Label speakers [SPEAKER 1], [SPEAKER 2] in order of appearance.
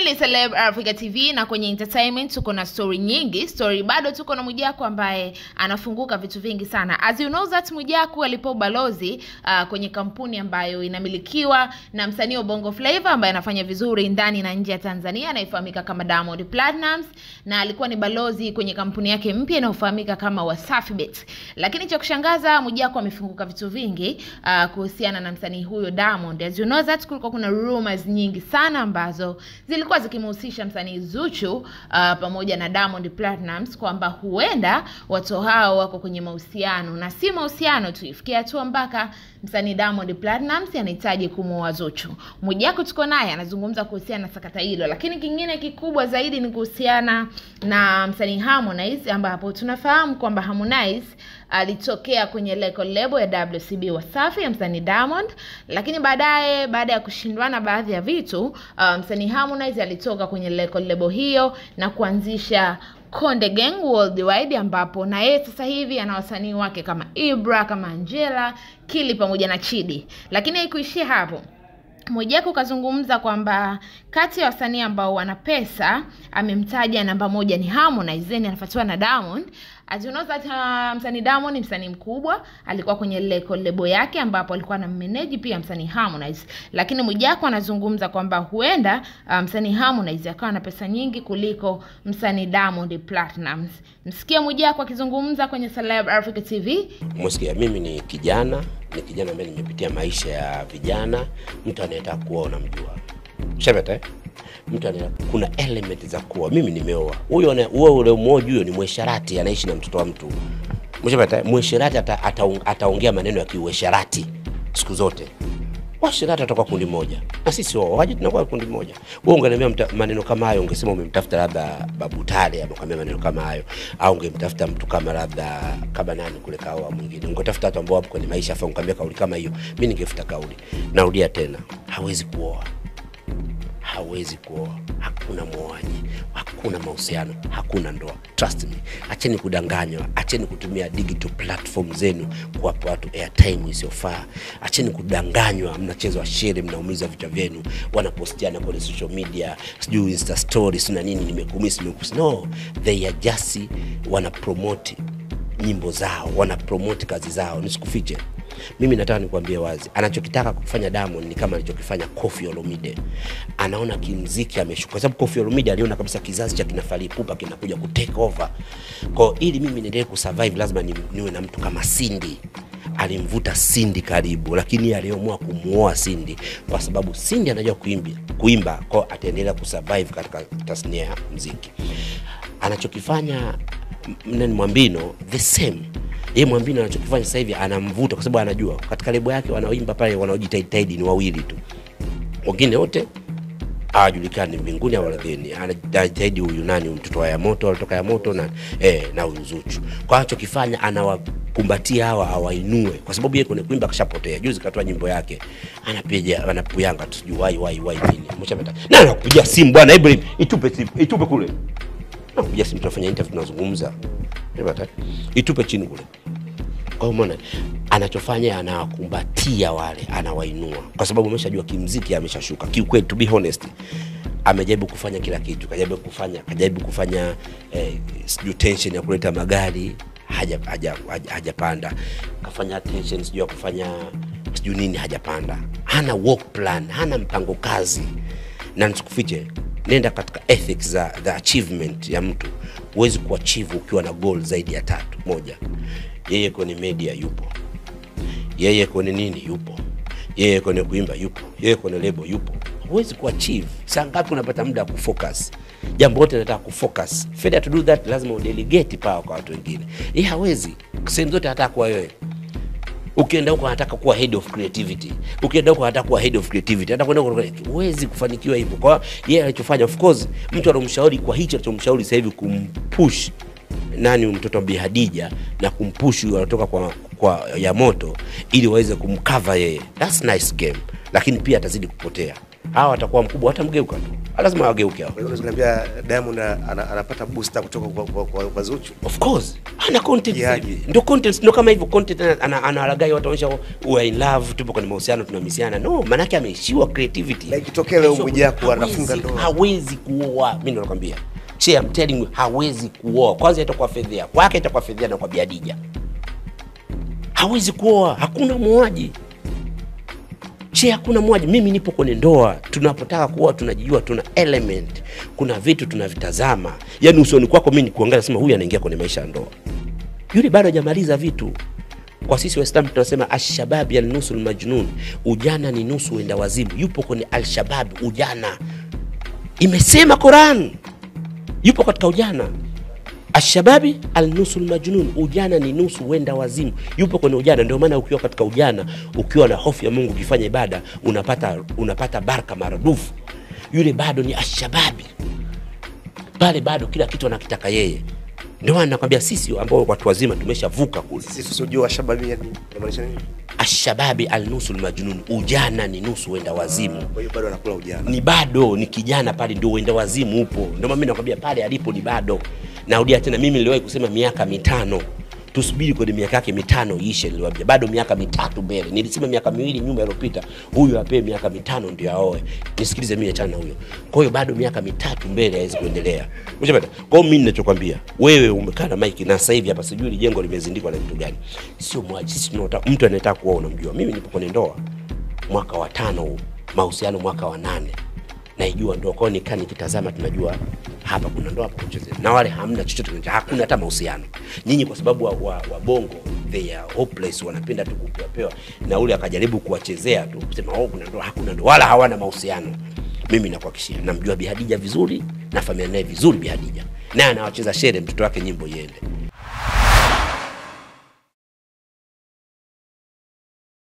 [SPEAKER 1] ni Celeb Africa TV na kwenye entertainment tuko na story nyingi. Story bado tuko na Mwijaku ambaye anafunguka vitu vingi sana. As you know that Mwijaku alipo balozi uh, kwenye kampuni ambayo inamilikiwa na msanii wa Bongo Flava ambaye anafanya vizuri ndani na nje ya Tanzania anayefahamika kama Diamond Platnumz na alikuwa ni balozi kwenye kampuni yake mpya inayofahamika kama Wasafi Bet. Lakini cha kushangaza Mwijaku amefunguka vitu vingi uh, kuhusiana na msanii huyo Diamond. As you know that kulikuwa kuna rumors nyingi sana ambazo zilikuwa zikimhusisha msanii Zuchu uh, pamoja na Diamond Platnumz kwamba huenda watu hao wako kwenye mahusiano na si mahusiano tu, ifikia hatua mpaka msanii Diamond Platnumz anahitaji kumuoa Zuchu. Mwijaku tuko naye anazungumza kuhusiana na sakata hilo, lakini kingine kikubwa zaidi ni kuhusiana na msanii Harmonize, ambapo tunafahamu kwamba Harmonize alitokea kwenye record label ya WCB Wasafi ya msanii Diamond, lakini baadaye baada ya kushindwana baadhi ya vitu uh, msanii Harmonize alitoka kwenye record label hiyo na kuanzisha Konde Gang Worldwide ambapo na yeye sasa hivi ana wasanii wake kama Ibra, kama Angela, Kili pamoja na Chidi. Lakini haikuishia hapo. Mwijaku kazungumza kwamba kati ya wasanii ambao wana pesa amemtaja namba moja ni Harmonize, then anafuatiwa na Diamond. As you know that uh, msanii Diamond ni msanii mkubwa, alikuwa kwenye record label yake ambapo alikuwa na mmeneji pia msanii Harmonize. Lakini Mwijaku anazungumza kwamba huenda uh, msanii Harmonize akawa na pesa nyingi kuliko msanii Diamond Platnumz. Msikie Mwijaku akizungumza kwenye Celeb Africa TV.
[SPEAKER 2] Umesikia, mimi ni kijana, ni kijana ambaye nimepitia maisha ya vijana. Mtu anayetaka kuoa unamjua, shapata eh? mtu ana kuna element za kuoa. Mimi nimeoa, huyo ana- huyo ule mmoja huyo ni mwesharati, anaishi na mtoto wa mtu, mshapata. Mwesharati ata, ata, ataongea maneno ya kiuesharati siku zote. Washirati atakuwa kundi moja na sisi waoaji tunakuwa kundi moja. Wewe ungeniambia mta- maneno kama hayo, ungesema umemtafuta labda Babu Tale amekwambia maneno kama hayo, au ungemtafuta mtu kama labda kama nani kule kaoa mwingine, ungetafuta watu ambao wapo kwenye maisha afa ungeambia kauli kama hiyo, mimi ningefuta kauli. Narudia tena, hawezi kuoa hawezi kuoa, hakuna mwoaji, hakuna mahusiano, hakuna ndoa. Trust me, acheni kudanganywa, acheni kutumia digital platform zenu kuwapa watu airtime isiyofaa. Acheni kudanganywa, mnachezwa shere, mnaumiza vichwa vyenu, wanapostiana kwenye social media, sijui insta stories na nini, nimekumisi nimekumisi. No, they are just wana promote nyimbo zao, wana promote kazi zao. Nisikufiche, mimi nataka nikuambie wazi, anachokitaka kufanya Diamond ni kama alichokifanya Koffi Olomide. Anaona kimziki ameshuka, kwa sababu Koffi Olomide aliona kabisa kizazi cha kina Fally Ipupa kinakuja ku take over. Kwa hiyo ili mimi niendelee kusurvive, lazima ni, niwe na mtu kama Cindy alimvuta Cindy karibu, lakini yeye aliamua kumuoa Cindy kwa sababu Cindy anajua kuimba, kuimba kwa ataendelea kusurvive katika tasnia ya muziki. Anachokifanya m- nani Mwambino the same yeye Mwambino anachokifanya sasa hivi anamvuta, kwa sababu anajua katika lebo yake wanaoimba pale wanaojitahidi ni wawili tu, wengine wote hawajulikani mbinguni au ardhini. Anajitahidi huyu nani, huyu mtoto wa Yamoto alitoka Yamoto na eh, na huyu Zuchu. Kwa anachokifanya anawakumbatia hawa awainue, kwa sababu yeye kwenye kuimba kashapotea. Juzi katoa nyimbo yake anapiga anapuyanga tu sijui wai wai wai nini, umeshapata na anakupigia simu bwana Ibrahim, itupe simu, itupe kule, nakupigia simu, tunafanya interview, tunazungumza, umeshapata itupe chini kule kwa hiyo umeona anachofanya anawakumbatia wale, anawainua kwa sababu ameshajua kimziki ameshashuka. Kiukweli, to be honest, amejaribu kufanya kila kitu, kajaribu kufanya kajaribu kufanya eh, sijui tension ya kuleta magari hajapanda haja, haja, hajapanda. kafanya tension sijui ya kufanya sijui nini hajapanda, hana work plan, hana mpango kazi na nisikufiche nenda katika ethics za the achievement ya mtu huwezi kuachieve ukiwa na goal zaidi ya tatu moja yeye kwenye media yupo yeye kwenye nini yupo yeye kwenye kuimba yupo yeye kwenye lebo yupo huwezi kuachieve saa ngapi unapata muda wa kufocus jambo lote nataka kufocus failure to do that lazima udelegate power kwa watu wengine yeye hawezi sehemu zote anataka kuwa wewe ukienda huko anataka kuwa head of creativity, ukienda huko anataka kuwa head of creativity, hata kwenda huko huwezi kufanikiwa hivyo. Kwa hiyo yeye alichofanya, of course, mtu alomshauri kwa hicho alichomshauri sasa hivi kumpush nani mtoto wa Bi Hadija na kumpush huyo anatoka kwa, kwa ya moto ili waweze kumcover yeye, that's nice game, lakini pia atazidi kupotea hawa watakuwa mkubwa watamgeuka tu lazima wageuke hao
[SPEAKER 3] Kwa hiyo unaweza kuniambia Diamond ana, anapata booster kutoka kwa, kwa, kwa, kwa Zuchu.
[SPEAKER 2] of course ana content
[SPEAKER 3] Kiaje?
[SPEAKER 2] zaidi. ndio content ndio kama hivyo content ana- ana- anawalagai watu wanaonyesha we are in love tupo kwenye mahusiano tunamisiana no manake ameishiwa creativity
[SPEAKER 3] Na ikitokea leo
[SPEAKER 2] Ameishiwa-
[SPEAKER 3] Mwijaku
[SPEAKER 2] hawezi-
[SPEAKER 3] anafunga ndoa.
[SPEAKER 2] hawezi kuoa mimi ndo nakwambia che I'm telling you hawezi kuoa kwanza itakuwa fedhea kwake itakuwa fedhea na kwa biadija hawezi kuoa hakuna muoaji che hakuna mmoja mimi nipo kwenye ndoa tunapotaka kuoa tunajijua tuna element kuna vitu tunavitazama yaani usoni kwako mimi nikuangalia sema huyu anaingia kwenye maisha ya ndoa yule bado hajamaliza vitu kwa sisi waislamu tunasema alshababi alnusu lmajnun ujana ni nusu wenda wazimu yupo kwenye alshababi ujana imesema quran yupo katika ujana ashababi alnusu lmajnun ujana ni nusu wenda wazimu yupo kwenye ujana ndio maana ukiwa katika ujana ukiwa na hofu ya mungu ukifanya ibada unapata unapata baraka maradufu yule bado ni ashababi pale bado kila kitu anakitaka yeye ndio maana nakwambia sisi ambao watu wazima tumeshavuka kule
[SPEAKER 3] Sisi tusiojua shababi yani inamaanisha nini?
[SPEAKER 2] ashababi alnusu lmajnun ujana ni nusu wenda wazimu
[SPEAKER 3] Kwa hiyo bado anakula ujana.
[SPEAKER 2] ni bado ni kijana pale ndio uenda wazimu upo ndio maana mimi nakwambia pale alipo ni bado narudia tena mimi niliwahi kusema miaka mitano tusubiri kwenye miaka yake mitano iishe niliwaambia bado miaka mitatu mbele nilisema miaka miwili nyuma iliyopita huyu apewe miaka mitano ndio aoe nisikilize mimi achana na huyo kwa hiyo bado miaka mitatu mbele hawezi kuendelea Umeshapata? kwa hiyo mimi ninachokwambia wewe umekaa na mike na sasa hivi hapa sijui hili jengo limezindikwa na vitu gani sio mwaji sisi tunaotaka mtu anayetaka kuoa unamjua mimi nipo kwenye ndoa mwaka wa tano huu mahusiano mwaka wa nane naijua ndoa kwao nikaa nikitazama tunajua hapa kuna ndoa hapa kuchezea na wale hamna chochote kinacho- hakuna hata mahusiano nyinyi kwa sababu wa, wa, wa bongo they are hopeless wanapenda tu kupewapewa na ule akajaribu kuwachezea tu kusema oh kuna ndoa hakuna ndoa wala hawana mahusiano mimi nakuhakikishia namjua bihadija vizuri na familia naye vizuri bihadija naye anawacheza shere mtoto wake nyimbo iende